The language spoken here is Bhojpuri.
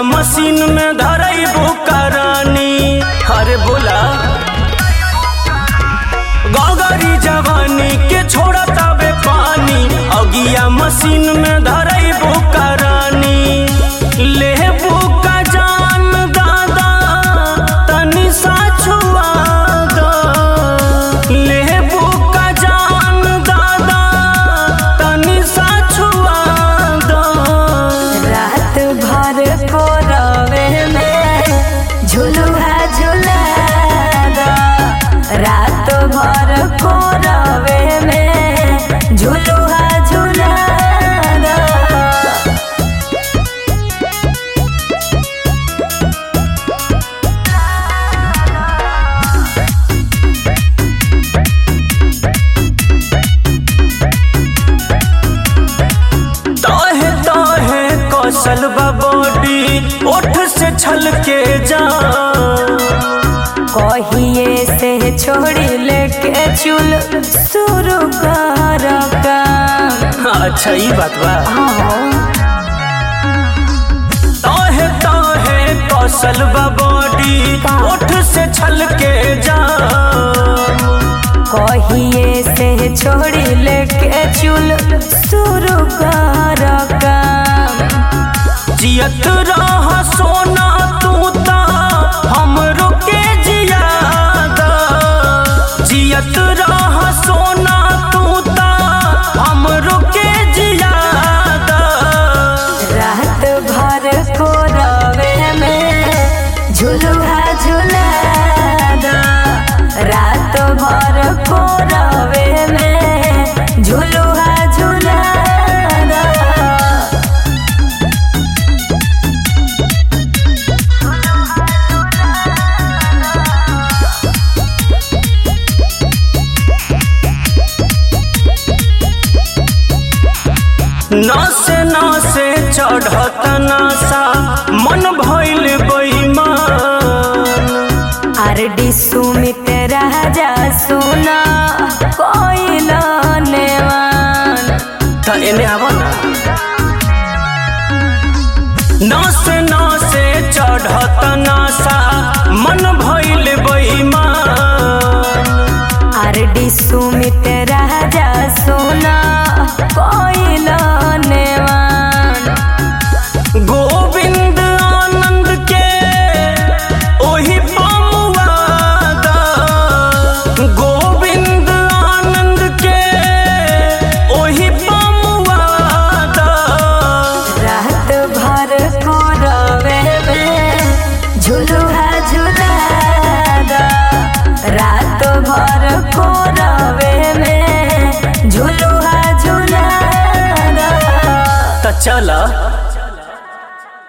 मशीन में धरैबू करानी अरे बोला गौगरी जवानी के छोड़ा तबे पानी अगिया मशीन में धरैबू करानी लेबू का जान दादा तनी सा छुआ दो लेबू का जान दादा तनी सा छुआ दो रात भर को रवे में झुलुआ झुला दो रात भर को रवे में झुलुआ झुला दो ताहे ताहे कौशल बॉडी ओठ से छल के जा कहिए से छोड़ी लेके चुल शुरू कर काम अच्छा ई बात बा हाँ, ताहे ताहे कौशल बॉडी ओठ से छल के जा कहिए से छोड़ी लेके चुल शुरू कर काम जियत रह सोना तू ता हमरो के जियादा जियत रह सोना तू ता हमरो के जियादा रात भर को रवे में झुलुआ झुला दो रात भर को रवे में झुलुआ झुला दो नासे नासे चढ़त नासा मन भइल बेईमान आरडी सुमित राजा सुना कोई नेवान त एने आवा न